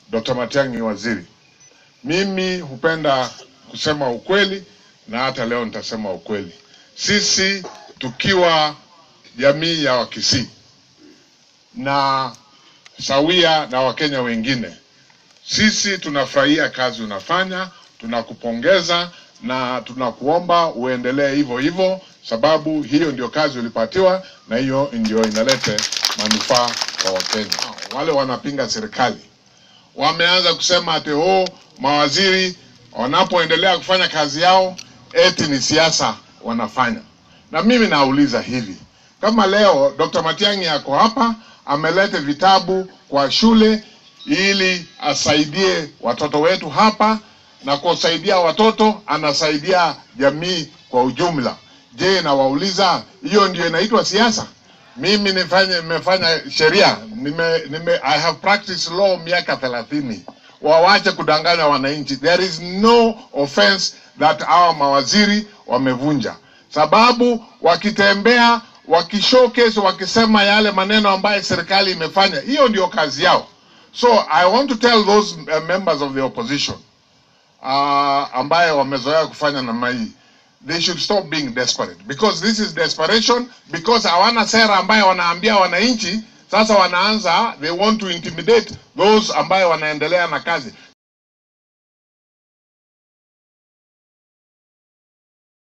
Dr. Matiang'i waziri, mimi hupenda kusema ukweli na hata leo nitasema ukweli. Sisi tukiwa jamii ya Wakisii na sawia na Wakenya wengine, sisi tunafurahia kazi unafanya, tunakupongeza na tunakuomba uendelee hivyo hivyo, sababu hiyo ndio kazi ulipatiwa na hiyo ndio inalete manufaa kwa Wakenya. Wale wanapinga serikali wameanza kusema ati oh, mawaziri wanapoendelea kufanya kazi yao eti ni siasa wanafanya. Na mimi nauliza hivi, kama leo Dr. Matiang'i ako hapa ameleta vitabu kwa shule ili asaidie watoto wetu hapa, na kusaidia watoto anasaidia jamii kwa ujumla. Je, nawauliza hiyo ndio inaitwa siasa? Mimi nifanye nimefanya sheria nime, nime, I have practiced law miaka thelathini. Wawache kudanganya wananchi. There is no offense that our mawaziri wamevunja, sababu wakitembea wakishowcase, wakisema yale maneno ambayo serikali imefanya, hiyo ndio kazi yao. So I want to tell those uh, members of the opposition uh, ambaye wamezoea kufanya namna hii they should stop being desperate because this is desperation because hawana sera ambayo wanaambia wananchi. Sasa wanaanza they want to intimidate those ambayo wanaendelea na kazi.